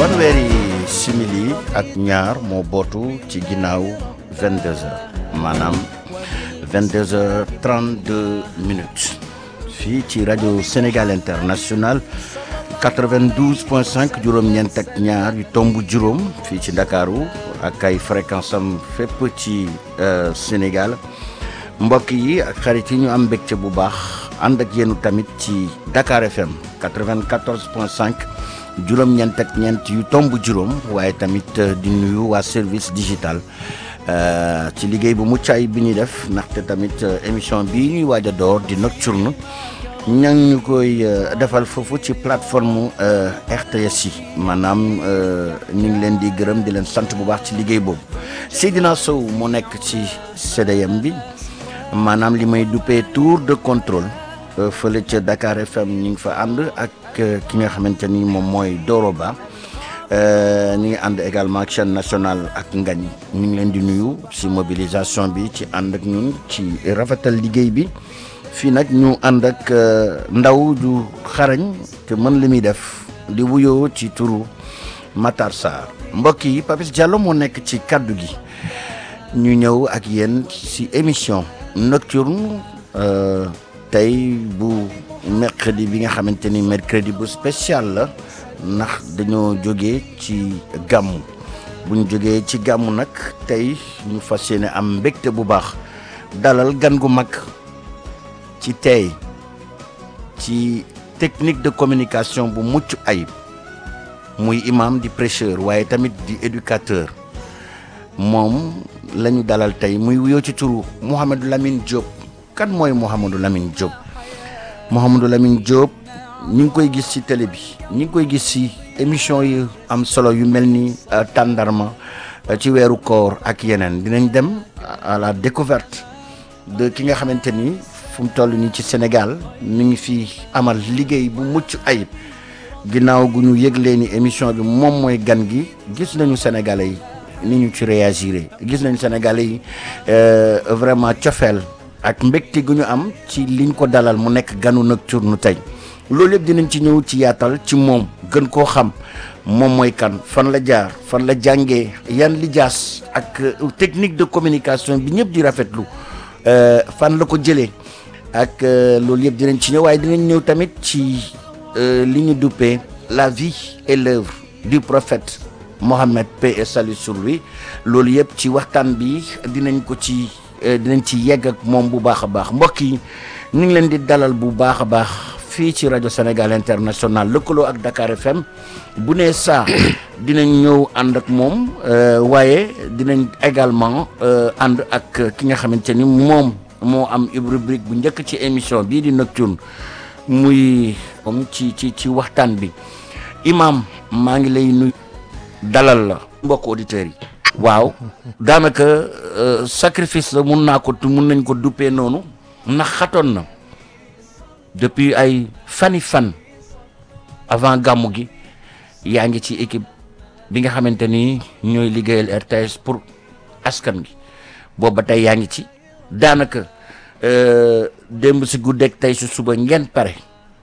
fanweeri simili ak ñaar moo bootu ci ginnaaw 22 heures maanaam 22 heures 32 minutes fii ci rajo Sénégal International 92.5 juróom-ñeent ak ñaar yu tomb juróom fii ci Ndakaaru ak ay fréquence am fépp ci Sénégal mbokk yi ak xarit yi ñu am mbégte bu baax ànd ak yéenu tamit ci Dakar FM 94.5 juróom-ñeent ak ñeent yu tomb juróom waaye tamit di nuyu waa service digital ci liggéey bu mucc ayib bi ñuy def ndaxte tamit émission bii ñuy waaj a door di nocturne ña ñu koy defal foofu ci plateforme RTS yi maanaam ñu ngi leen di gërëm di leen sant bu baax ci liggéey boobu Seydina Sow mu nekk ci CDM bi maanaam li may duppee tour de contrôle fële ca Dakar FM ñu ngi fa ànd ak ki nga xamante ni moom mooy Doro Ba ñu ngi ànd également ak chaîne nationale ak ngañ ñu ngi leen di nuyu si mobilisation bi ci ànd ak ñun ci rafetal liggéey bi fii nag ñu ànd ak ndaw ju xarañ te mën li muy def di wuyoo ci turu Matar Sarr mbokk yi Papis Diallo moo nekk ci kaddu gi ñu ñëw ak yéen si émission nocturne tey bu mercredi bi nga xamante ni mercredi bu spécial la ndax dañoo jógee ci gàmmu bu ñu jógee ci gàmmu nag tey ñu fas yéene am mbégte bu baax dalal gan gu mag ci tey ci technique de communication bu mucc ayib muy imam di prêcheur waaye tamit di éducateur moom la ñu dalal tey muy wuyoo ci turu Mouhamadou Lamine Diop kan mooy Mouhamadou Lamine Diop Mouhamadou Lamine Diop ñu ngi koy gis ci télé bi ñu ngi koy gis ci émission yi am solo yu mel ni tàndarma ci weeru koor ak yeneen dinañ dem à la découverte de ki nga xamante ni fu mu toll nii ci Sénégal mi ngi fi amal liggéey bu mucc ayib ginnaaw gu ñu yëglee ni émission bi moom mooy gan gi gis nañu Sénégalais yi ni ñu ci réagir gis nañu Sénégalais yi vraiment cofeel ak mbégte gu ñu am ci liñ ko dalal mu nekk ganu nocturne tey loolu yëpp dinañ ci ñëw ci yaatal ci moom gën koo xam moom mooy kan fan la jaar fan la jàngee yan li jaas ak technique de communication bi ñëpp di rafetlu fan la ko jëlee ak loolu yëpp dinañ ci ñëw waaye dinañ ñëw tamit ci li ñu duppee la vie et l'œuvre du prophète Mohammed paix et salut sur lui loolu yëpp ci waxtaan bi dinañ ko ci dinañ ci yegg ak moom bu baax a baax mbokk yi ñu ngi leen di dalal bu baax a baax fii ci rajo Sénégal International lëkkaloo ak Dakar FM bu nee saa dinañ ñëw ànd ak moom waaye dinañ également ànd ak ki nga xamante ni moom moo am rubrique bu njëkk ci émission bii di nocturne muy comme ci ci ci waxtaan bi imam maa ngi lay nuyu dalal la mbokk auditeurs yi waaw daanaka sacrifice la mun naa ko mun nañ ko duppee noonu ndax xatoon na depuis ay fani fan avant gàmmu gi yaa ngi ci équipe bi nga xamante ni ñooy liggéeyal RTS pour askan gi boobu ba tey yaa ngi ci daanaka démb si guddeeg tey si suba ngeen pare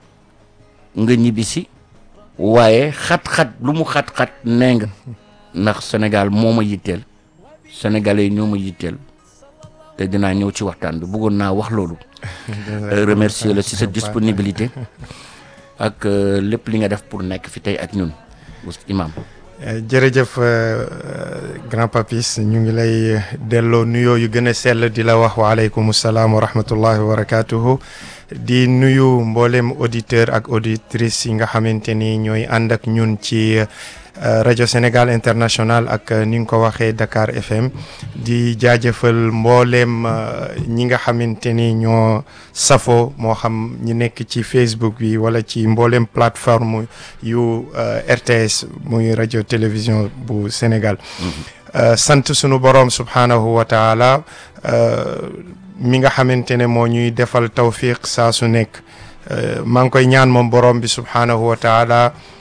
nga ñibbi si waaye xat-xat lu mu xat-xat nee nga ndax Sénégal moo ma yitteel sénégalais yi ñoo ma yitteel te dinaa ñëw ci waxtaan bi bëggoon naa wax loolu remercier la si sa disponibilité ak lépp li nga def pour nekk fi tey ak ñun imam jërëjëf grand papis ñu ngi lay delloo nuyoo yu gën a sell di la wax waaleykum salaam wa rahmatullahi wa barakatuhu di nuyu mboolem auditeur ak auditrice yi nga xamante ni ñooy ànd ak ñun ci rajo Sénégal International ak ni nga ko waxee Dakar FM di jaajëfal mbooleem ñi nga xamante ni ñoo safo moo xam ñi nekk ci Facebook bi wala ci mbooleem plateforme yu RTS muy rajo télévision bu Sénégal sant sunu borom subhanahu wa taala mi nga xamante ne moo ñuy defal tawfiq saa su nekk maa ngi koy ñaan moom borom bi subhanahu wa taala